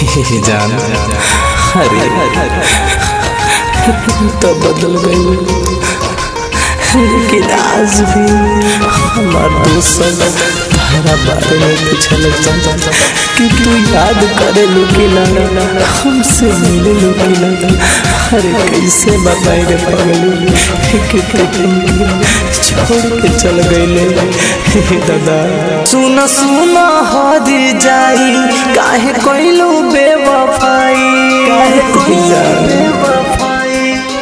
हे जान अरे तो बदल गई लेकिन आज भी हमार दोस्त हमारा बारे में पूछल कि तू याद करे लो कि ना हमसे मिले लो कि ना अरे कैसे बताए रे पगली कि तू छोड़ के चल गईले हे दादा सुन सुन हरी जाई काहे कोइलो बेवफाई काहे कोइलो बेवफाई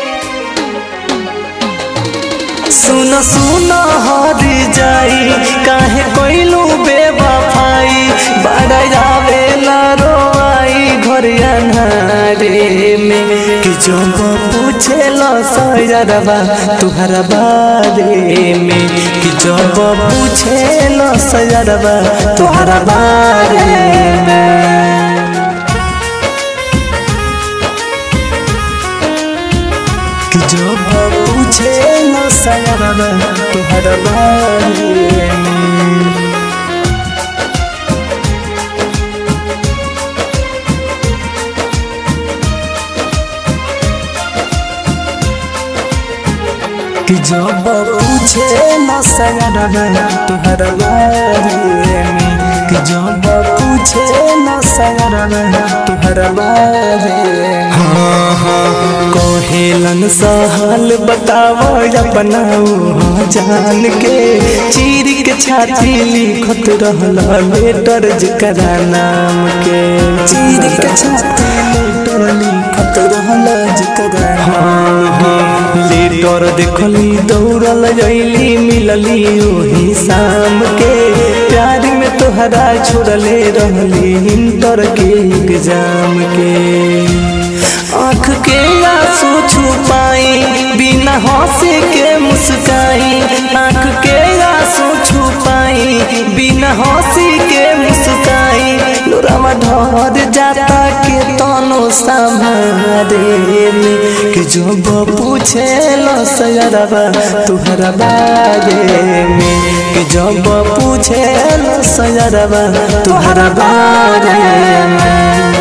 सुन सुन हरी जाई काहे कोइलो बेवफाई बड़ा जावेला रोवाई घर अन्हारे में कि जब पूछेला सयरबा तुहरा बारे में कि जब पूछेला सयरबा तुहरा बारे में कि जब पूछे न सयरबा तुहरा बारे में कि जब पूछे न सयरबा तुहरा बारे में कि जब पूछे न सयरबा तुहरा बारे में हाँ हाँ कोहेलन सहल बताओ अपनाओ हाँ जान के चीर के छाती लिखत रहला लेटर जकरा नाम के चीर के छाती लेटर लिखत रहला जकरा हाँ हाँ लेटर देखली दौड़ल जैली मिलली ओही शाम के प्यार में तोहरा छोड़ले रहली इंटर के एग्जाम के आँख के आंसू छुपाई बिना हंसी के मुस्काई आँख के आंसू छुपाई बिना हंसी के मुस्काई लोरावा ढर जाता के तनो संभारे में कि जब पूछे लो सयरबा तुहरा बारे में कि जब पूछे लो सयरबा तुहरा बारे में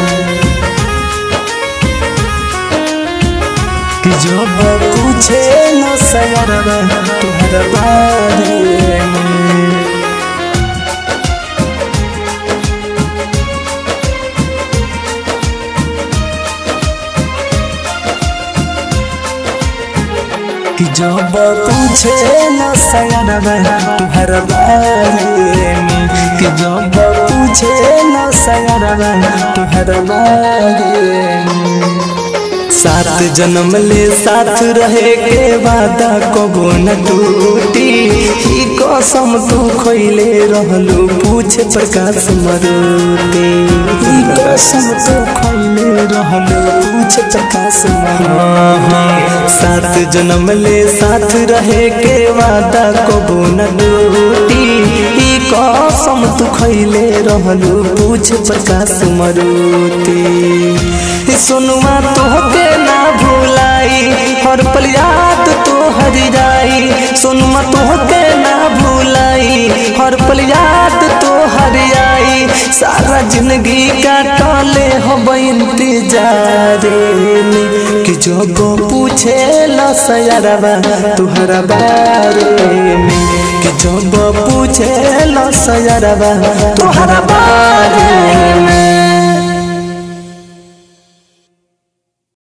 कि जब पूछे न सयरबा तुहरा बारे में कि जब पूछे न सयरबा तुहरा बारे में कि जब पूछे न सयरबा तुहरा बारे में सात जन्म ले साथ रहे के वादा कबो न टूटी ही कसम तू खोइले रहलू पूछ प्रकाश मरुती ही कसम तू खोइले रहलू पूछ प्रकाश मरुती सात जन्म ले साथ रहे के वादा कबो न टूटी ही कसम तू खोइले रहलू पूछ प्रकाश मरुती सुनुआ तोहके ना भूलाई हर पल याद तो हर जाई सुनुआ तोहके ना भूलाई हर पल याद तो हर आई सारा जिंदगी काटले हो इंतजारे में कि जब पूछे लो सयरबा तुहरा बारे में कि जब पूछे लो सयरबा तुहरा बारे में